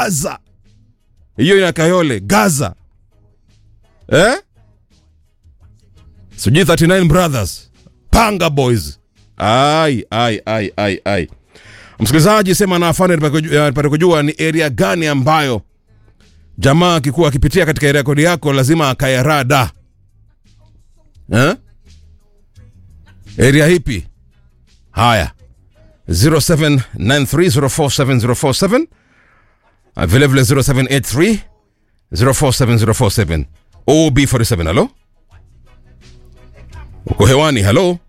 gaza hiyo ina kayole gaza eh? sijui 39 brothers panga boys ai ai ai ai ai msikilizaji sema na afande nipate kujua ni area gani ambayo jamaa akikuwa akipitia katika rekodi yako lazima akayarada eh? area hipi haya 0793047047 Ah, vile vile 0783 047047 OB47 halo uko hewani halo